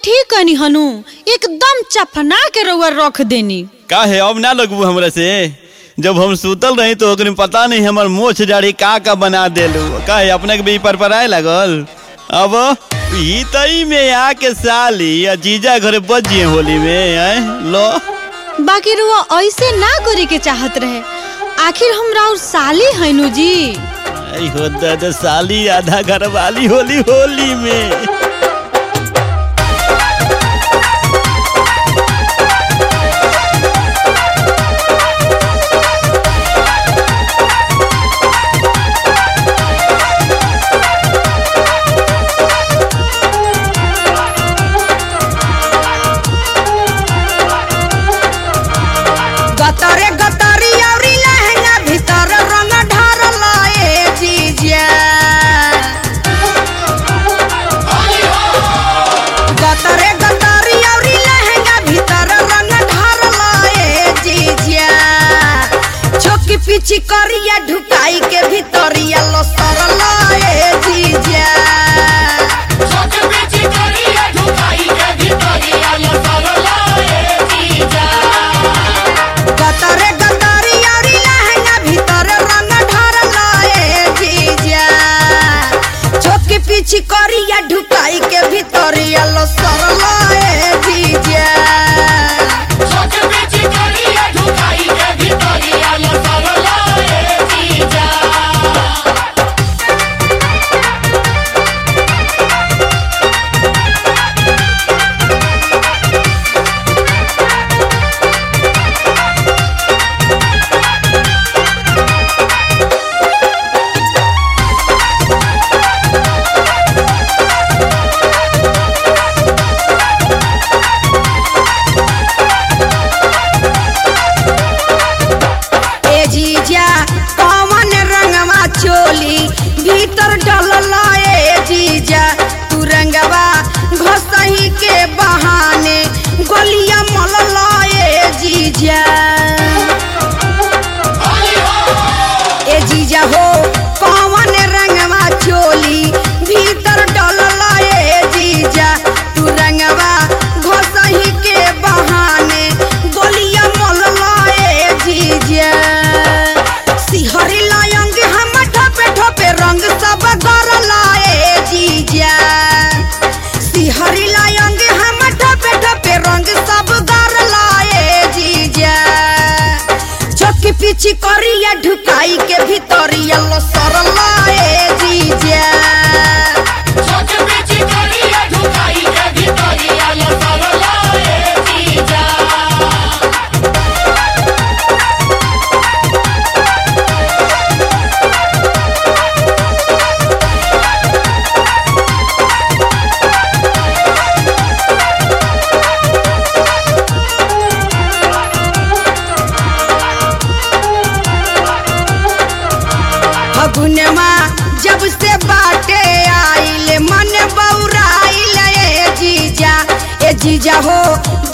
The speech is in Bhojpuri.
ठीक कनी हनु एकदम चफना के रउआ रख देनी का है अब ना लगबू हमरा से जब हम सुतल रही तो ओकरे पता नहीं हमर मोछ जाड़ी का का बना देलू का है अपने के भी पर पर आए लगल अब ई तई में आके साली या जीजा घरे बच जिए होली में आए लो बाकी रुआ ऐसे ना करे के चाहत रहे आखिर हम राउर साली हैनु जी आई हो दादा साली आधा घर वाली होली होली में गतरे गतरी औरी लहंगा भीतर रंग ढारल ए जीजा गतरे गतरी औरी लहंगा भीतर रंग ढारल ए जीजा छोकी पीछी करिया ढुकाई के भीतरिया लो सरल ए जीजा गतरे गतरी औरी लहंगा भीतर रंग ढारल ए जीजा छोकी पीछी करिया ढुकाई के भीतरिया लो सरल ए जीजा ए जीजा कौन रंगवा चोली भीतर डलल ए जीजा तू रंगवा घसही के बहाने गलिया मलल ए जीजा ए जीजा हो कौन रंगवा चोली भीतर डलल ए जीजा तू रंगवा घसही के बहाने गलिया मलल ए जीजा सिहरी लायंग हम ठोपे ठोपे रंग सब गरल ए जीजा सिहरी लायंग हम ठोपे ठोपे रंग सब गरल ए जीजा चौकी पीछी करिया ढुकाई के भीतरिया लो सरल ए जीजा फगुनमा जब से बाटे आइल मन बौराइल ए जीजा ए जीजा हो